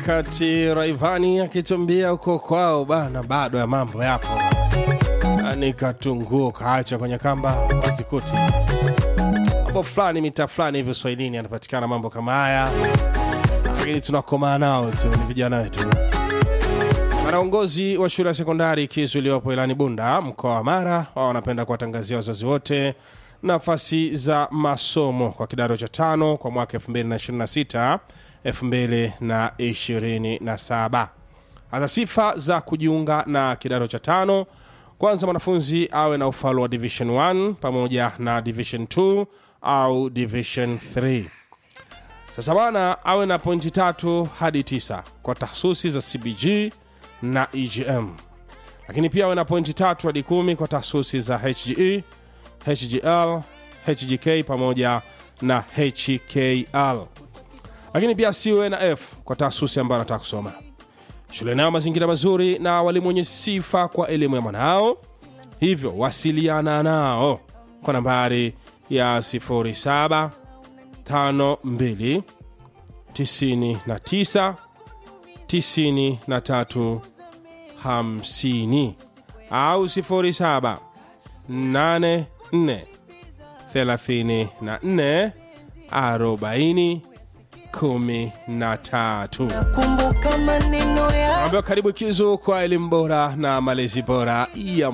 wakati Raivani akitumbia huko kwao bana, bado ya mambo yapo, ni katunguo kaacha kwenye kamba wazikuti mambo fulani mita fulani hivyo Swahilini anapatikana mambo kama haya, lakini tunakomaa nao tu, ni vijana wetu. Wanaongozi wa shule ya sekondari Kizu iliyopo Ilani Bunda, mkoa wa Mara, wao wanapenda kuwatangazia wazazi wote nafasi za masomo kwa kidato cha tano kwa mwaka 2026 2027. Hasa sifa za kujiunga na kidato cha tano, kwanza mwanafunzi awe na ufaulu wa division 1 pamoja na division 2 au division 3. Sasa bwana awe na pointi tatu hadi tisa kwa tahsusi za CBG na EGM, lakini pia awe na pointi tatu hadi kumi kwa tahsusi za HGE, HGL, HGK pamoja na HKL, lakini pia asiwe na F kwa tahsusi ambayo anataka kusoma. Shule nayo mazingira mazuri na walimu wenye sifa kwa elimu ya mwanao, hivyo wasiliana nao kwa nambari ya 07 52 99 93 50 au 07 84 34 40 13. kumbuka maneno ya Ambayo karibu Kizu kwa elimu bora na malezi bora ya